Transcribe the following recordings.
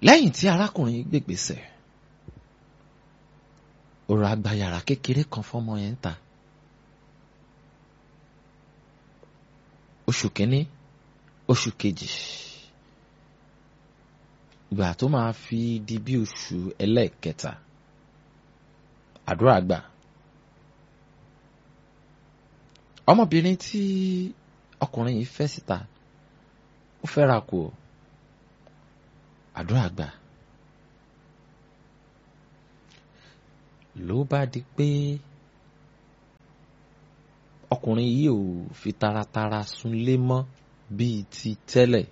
lẹ́yìn tí arákùnrin gbègbèsẹ̀ ọ̀rọ̀ àgbàyàrá kékeré kan fọ́mọ yẹn ń ta oṣù kínní oṣù kejì ìgbà tó máa fi di bí oṣù ẹlẹ́ẹ̀kẹta àdúrà gbà ọmọbìnrin tí ọkùnrin yìí fẹ́ síta ó fẹ́ra kù ọ́ àdúrà gbà ló bá di pé ọkùnrin yìí ò fi taratara súnlé mọ́ bíi ti tẹ́lẹ̀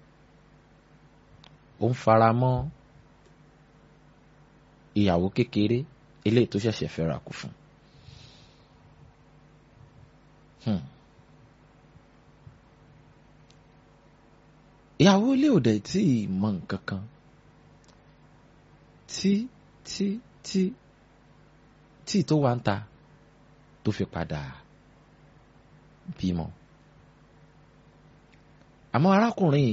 ó ń fara mọ́ ìyàwó kékeré eléyìí tó ṣẹ̀ṣẹ̀ fẹ́ra kù fún un. ìyàwó ilé òde tí ì mọ nǹkan kan tí tí tí tí tó wá ń ta tó fi padà bímọ àmọ́ arákùnrin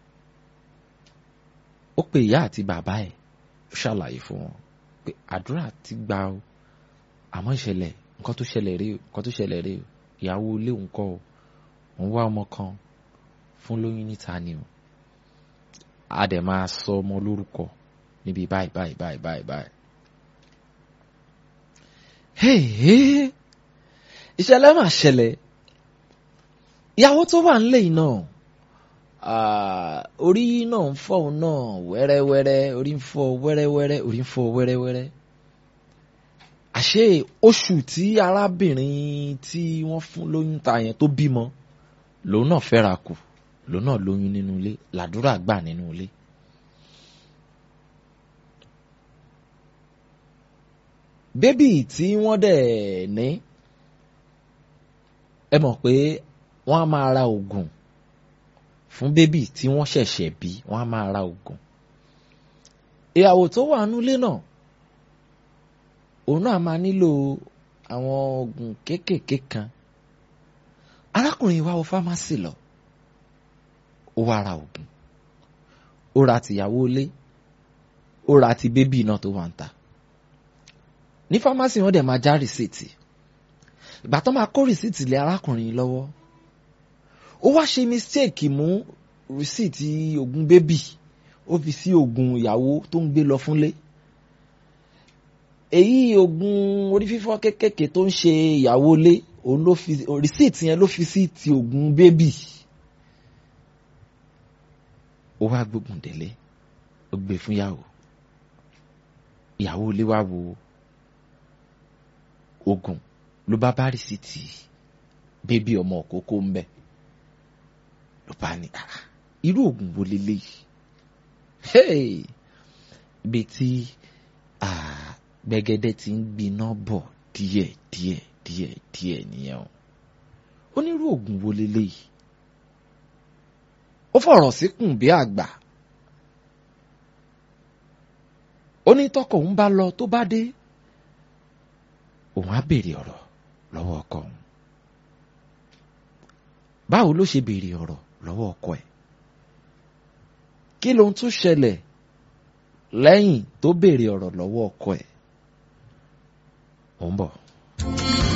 ó pe ìyá àti bàbá ẹ̀ ó ṣàlàyé fún wọn pé àdúrà ti gbà o àmọ́ ìṣẹ̀lẹ̀ nǹkan tó ṣẹlẹ̀ rí o nǹkan tó ṣẹlẹ̀ rí o ìyàwó ilé òun kọ́ o òun wá ọmọ kan fún lóyún níta ni o a dẹ̀ máa sọ ọmọ lórúkọ níbi báyìí báyìí báyìí báyìí báyìí. Hey, ìṣẹ̀lẹ̀ máa ṣẹlẹ̀ ìyàwó tó wà nílé yìí náà orí náà ń fọ́ òun náà wẹ́rẹ́wẹ́rẹ́ orí ń fọ́ wẹ́rẹ́wẹ́rẹ́ orí ń fọ́ wẹ́rẹ́wẹ́rẹ́ àṣé oṣù tí arábìnrin tí wọ́n fún lóyún ta yẹn tó bímọ lòun náà fẹ́ra kù lòun náà lóyún nínú ilé làdúrà gbà nínú ilé. bébì tí wọ́n dẹ̀ ní ẹ mọ̀ pé wọ́n á máa ra oògùn fún bébì tí wọ́n ṣẹ̀ṣẹ̀ bí wọ́n á máa ra oògùn. ìyàwó tó wà nílé náà òun náà máa nílò àwọn oògùn kéékèèké kan arákùnrin wa wọ fámásì lọ ó wá ra oògùn ó ra tìyàwó ilé ó ra ti bébì náà tó wà ń ta ní fámásì wọn dẹ̀ máa já rìsíìtì ìgbà tó máa kó rìsíìtì lé arákùnrin lọ́wọ́ ó wá ṣe mistake mú rìsíìtì oògùn bébì ó fi sí oògùn ìyàwó tó ń gbé lọ fúnlé èyí oògùn orí fífọ́ kékèké tó ń ṣe ìyàwó ilé òun ló fi rìsíìtì yẹn ló fi sí ti oògùn bébì ó wá gbógun délé ó gbé fún ìyàwó ìyàwó ilé wá wo oògùn ló bá bá rìsíìtì bébì ọmọ òkókó ń bẹ ló bá ní irú oògùn wo leléyìí ibi tí gbẹ̀gẹ́dẹ́ ti ń gbiná bọ̀ díẹ̀ díẹ̀ díẹ̀ díẹ̀ nìyẹn o onírú oògùn wo leléyìí ó fọ̀rọ̀ síkùn bí àgbà ó ní tọkọ òun bá lọ tó bá dé òun á béèrè ọ̀rọ̀ lọ́wọ́ ọkọ òun báwo ló ṣe béèrè ọ̀rọ̀ lọ́wọ́ ọkọ ẹ̀ kí lóhun tún ṣẹlẹ̀ lẹ́yìn tó béèrè ọ̀rọ̀ lọ́wọ́ ọkọ ẹ̀ ó ń bọ̀.